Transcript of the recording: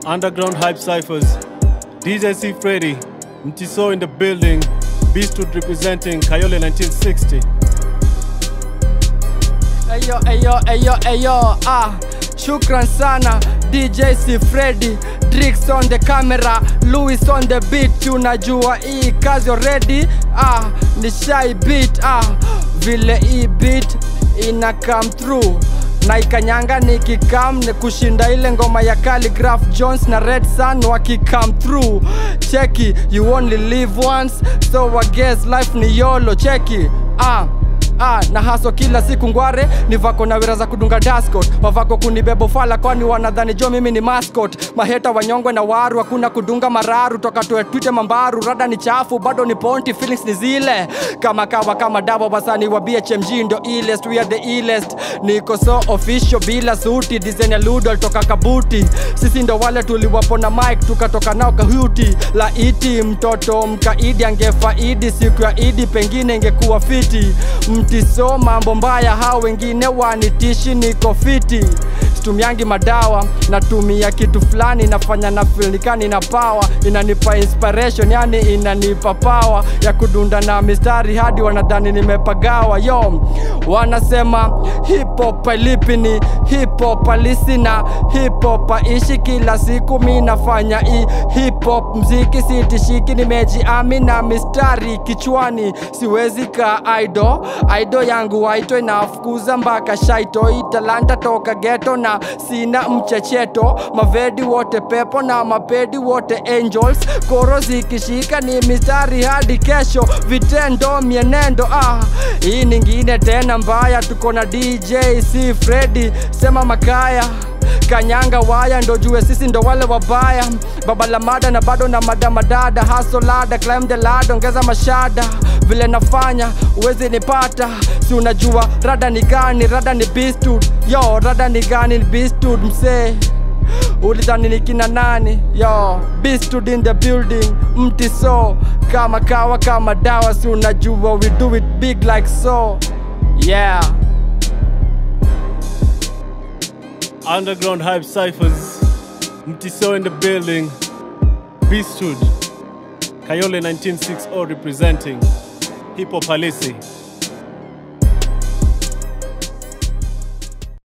Underground Hype Cyphers, DJ C Freddy, Mtiso in the building, Beastwood representing Kayole 1960. Eyo, eyo, eyo, eyo, ah Shukran sana DJ C Freddy Drix on the camera Louis on the beat Tunajua hii kazi already ah Ni shy beat ah Vile hii beat ina come through na ikanyanga nikikam ni kushinda ile ngoma ya Calligraph Jones na Red Sun wakikam through cheki you only live once so I guess life ni yolo cheki ah Ah, na haso kila siku ngware ni vako na wira za kudunga dascot wavako kunibebo fala kwani wanadhani jo mimi ni mascot maheta wanyongwe na waru hakuna kudunga mararu toka tuwe twite mambaru rada ni chafu bado ni ponti feelings ni zile kama kawa kama dawa wasani wa BHMG ndo illest we are the illest niko so official bila suti design ya ludo toka kabuti sisi ndo wale tuliwapona mic tukatoka nao kahuti la iti mtoto mkaidi angefaidi siku ya idi pengine ingekuwa fiti mtiso mambo mbaya hao wengine wanitishi niko fiti situmiangi madawa natumia kitu fulani nafanya na feel nikani na power inanipa inspiration yani inanipa power ya kudunda na mistari hadi wanadhani nimepagawa yo wanasema hip hop lipi ni hip hop halisi na hip hop aishi kila siku mi nafanya hii hip hop mziki sitishiki nimejiami na mistari kichwani siwezi ka idol idol yangu waito inafukuza mpaka shaito italanta toka geto na sina mchecheto mavedi wote pepo na mapedi wote angels koro zikishika ni mistari hadi kesho vitendo mienendo ah hii ningine tena mbaya tuko na dj c fredi sema makaya kanyanga waya ndo jue sisi ndo wale wabaya baba la mada na bado na madamadada hasolada climb the ladder ongeza mashada vile nafanya uwezi nipata si unajua rada ni gani rada ni bistud yo rada ni gani ni bistud msee ulidhani ni kina nani yo bistud in the building mti so kama kawa kama dawa si unajua we do it big like so yeah Underground Hype Cyphers, Mtiso in the building, Beastwood, Kayole 1960 representing Hip Hop Halisi.